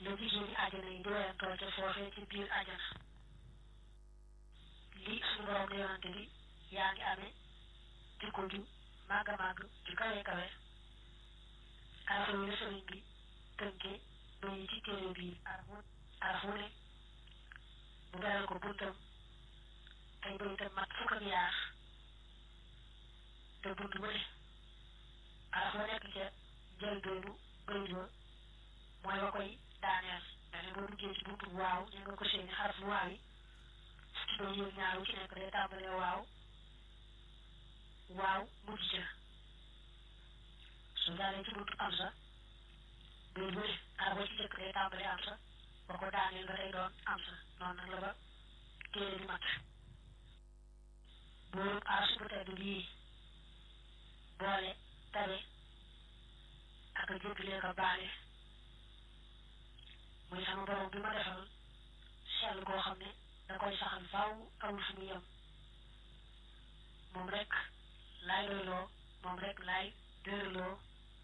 la jigéen ñi àjjana yi di weyantoo ca foofee ci biir àjjana li suñu borom di yonante bi yaa ngi amee jikko ju màgg a màgg ju kawe kawe arafa yi la sëriñ bi tënkee bayi ci téere bi arafu arafu ne mu beral ko buntam ay bayitam mat fukk ak yaar te bunt bu ne araf la nekk ca njëlbeenu bayit ba mooy wa koy daaneel dane boo duggee ci buntu waaw ñu nga ko seeni xaraf waaw yi ci bay yëg ñaar wu ci nekk day tàmbalee waaw waaw mujj ca su jàllee ci buntu am sa bay bu ne araf ba ci jëkk day tàmbalee am sa ba ko daaneel ba day doon am sa noonu nag la ba téere di mat boo aras bu tedd bii boole tabe ak a jéggalee ko baale muy sama borom bi ma defal sell koo xam ne da koy saxal faaw amul fu mu yem moom rek laay doyloo moom rek laay dërloo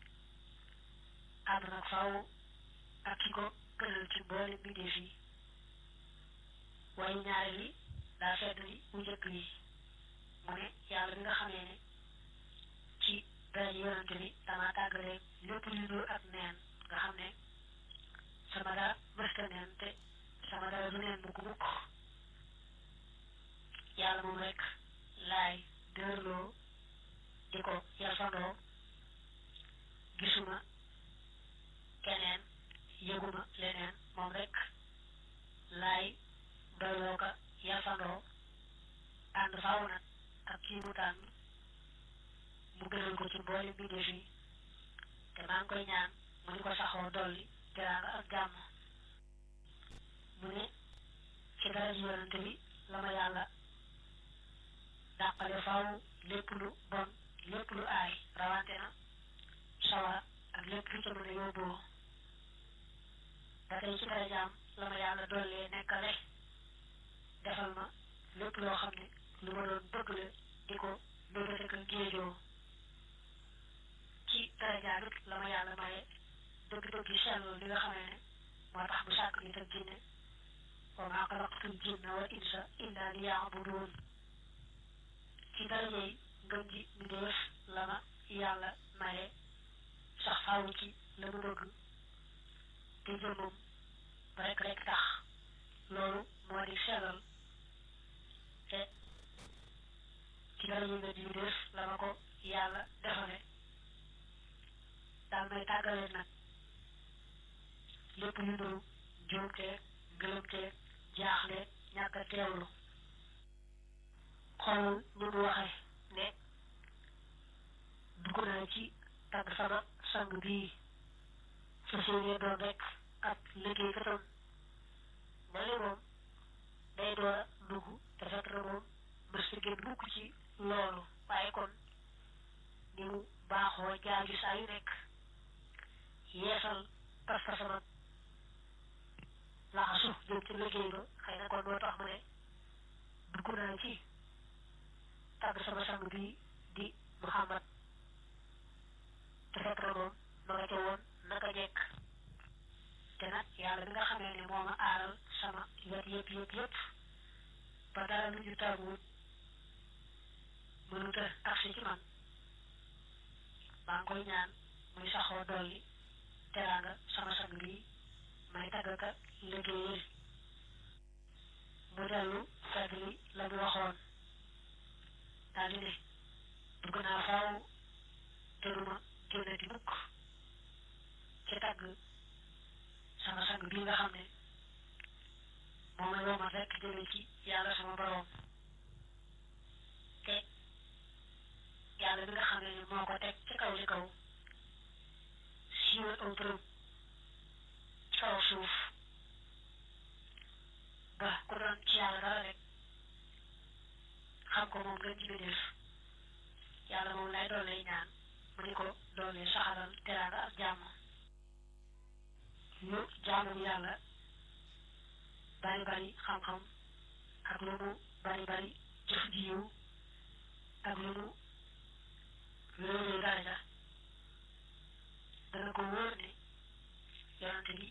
ànd nag faaw ak ki ko gënal ci boole mbindeef yi waaye ñaare li daa fedd li bu njëkk yi mu ne yàlla bi nga xamee ne ci dara yonante bi dama tàggale lépp lu dul ak neen nga xam ne sama dara mësta neen te sama dara du neen mukk mukk yàlla moom rek laay dërloo di ko yalfandoo gisuma keneen yëguma leneen moom rek laay doyloo ka yalfandoo ànd faaw nag ak kii mu tànn mu gënal ko ci mboole mbindeef yi te maa ngi koy ñaan mu di ko saxoo dolli teraanga ak jàmm mu ne ci dara ji yonante bi la ma yàlla dàqale faaw lépp lu bon lépp lu aay rawante na sawara ak lépp lu ca mën a yóbboo ba tey ci dara jaam la ma yàlla dollee nekkale defal ma lépp loo xam ne lu ma doon bëgg la di ko mbébét ak géejoo ci daraja it la ma yàlla maye dëgg-dëgg yi sellul li nga xamee ne moo tax bu sàkk nit ak jinne wa maa xalaqtul jinna wal insa illa liya'budun ci daraja yi ngëm ji mbindéef la ma yàlla maye sax faaw ci la mu bëgg te jëmmam rek rek tax loolu moo di sellal te ci dara yi nga jiw def la ma ko yàlla defale daal may tàggale nag lépp lu nuru juumteeg gëlëmteeg jaaxle ñàkk a teewlu xoolal ni mu waxe ne dugg naa ci tàgg sama sang bii fas yéene doon rek ab liggéey katam mel ni moom day door a dugg te fekk na moom mës na génn mukk ci loolu waaye kon ni mu baaxoo jaaju saa yu nekk yeesal pas-pasam ak laxasu jëm ci liggéey ba xëy na kon moo tax mu ne dugg naa ci tàgg sama sang bi di Muhammad te fekk na moom ma nga ca woon naka jekk te nag yàlla bi nga xamee ne moo ma aaral sama wet yëpp yëpp yëpp ba dara lu ñu tàgguwut mënut a agsi ci man maa ngi koy ñaan muy saxoo dolli teraanga sama sang bi may tàggaka liggéeyal mu dellu fàttali la mu waxoon daal di ne bëgg naa faaw te duma génnati mukk ci tàgg sama sang bii nga xam ne moom la woomal rek jëme ci yàlla sama boroom te yàlla bi nga xam ne moo ko teg ci kaw li kaw siiwal aw turam ci kaw suuf ba ku doon ci yàlla dara rek xam ko moom gën ci bi def yàlla moom lay doole ñaan mu ni ko doole saxalal teraanga ak jàmm ñu jaamu yàlla bari bari xam-xam ak lu mu bari bari jëf ji yiw ak lu mu réeréer daraja dana ko wóor ne yonante bi